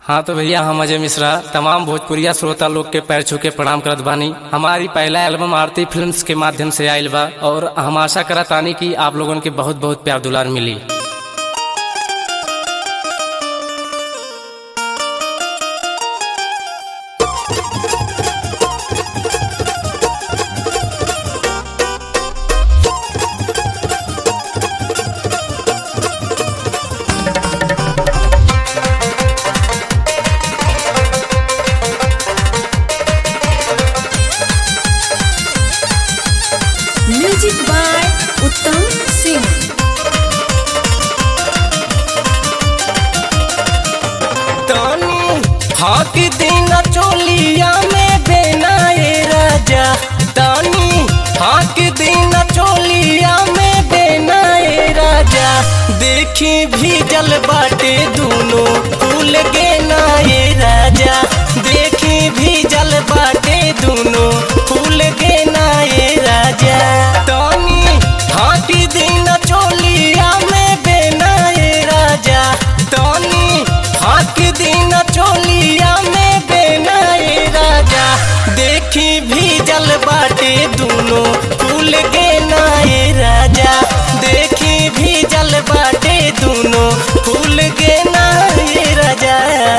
हाँ तो भैया हम अजय मिश्रा तमाम भोजपुरिया श्रोता लोग के पैर छू के प्रणाम करत बानी हमारी पहला एल्बम आरती फिल्म्स के माध्यम से आयल बा और हम आशा करत आनी कि आप लोगन के बहुत बहुत प्यार दुलार मिली म्यूजिक बाय उत्तम सिंह तानी हाक दिन चोलिया में बेनाए राजा तानी हाक दिन चोलिया में बेनाए राजा देखी भी जल बाटे दूनो फूल के नाए राजा देखी भी जल बाटे दूनो फूल के नाए राजा तानी हाक दिन चोलिया में बेनाए राजा तानी हाक दिन चोलिया में बेनाए राजा देखी भी जल बाटे दूनो फूल के नाए राजा देखी भी जल बाटे दूनो फूल के नाए राजा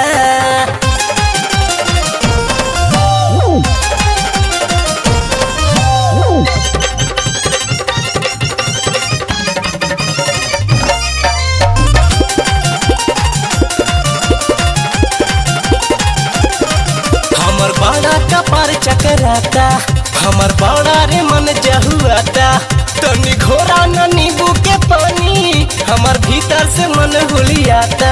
हमर बड़ा कपार चकराता हमर बड़ा रे मन जहुआता तनी घोरा न नींबू के पानी हमर भीतर से मन हुलियाता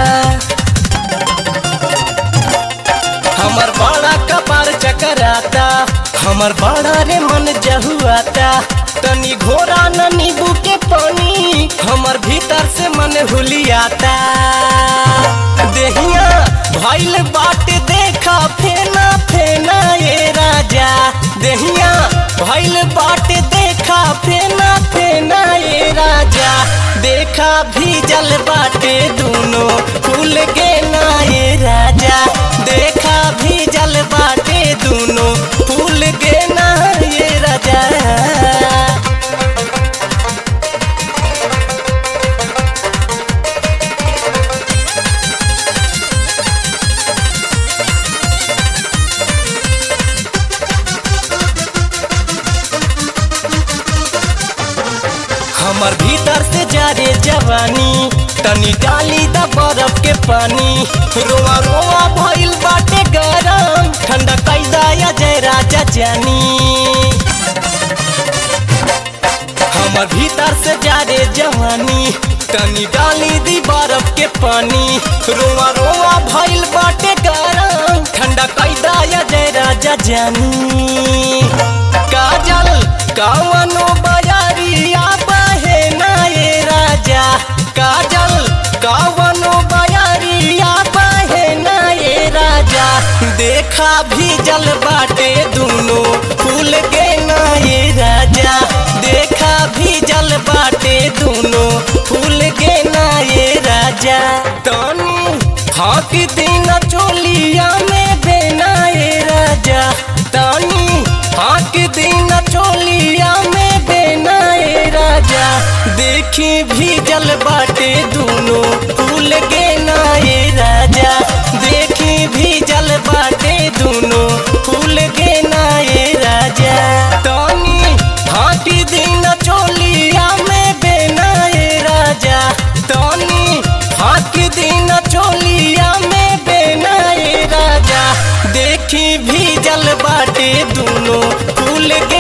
हमर बड़ा कपार चकराता हमर बड़ा रे मन जहुआता तनी घोरा न नींबू के पानी हमर भीतर से मन हुलियाता देहिया भइल बाट देखा फेना फेना ये राजा देहिया भइल बाट देखा फेना फेना ये राजा देखा भी जल बाटे दूनो फूल के ना ये राजा देखा भी जल बाटे दूनो फूल के ना ये राजा हमर भीतर से जा रे जवानी तनी डाली द बर्फ के पानी रोआ रोआ भइल बाटे गरम ठंडा कैदा या जय राजा जानी हमर भीतर से जा रे जवानी तनी डाली दी बर्फ के पानी रोआ रोआ भइल बाटे गरम ठंडा कैदा या जय राजा जानी काजल कावनो बजारिया बहे ना ये राजा काजल कावनो बजारिया बहे ना ये राजा देखा भी जल बाटे दूनो फूल के ना ये राजा देखा भी जल बाटे दूनो फूल के ना ये राजा तनी हाक दिन चोलिया में बेना ये राजा तनी हाक दिन चोलिया में बेना ये राजा देखी भी जल बाटे दूनो फूल के ना ये राजा देखी भी जल बाटे दूनो फूल के ना ये राजा तनी हाक दिन चोलिया में बेना ये राजा तनी हाक दिन चोलिया में बेना ये राजा देखी भी जल बाटे दूनो फूल के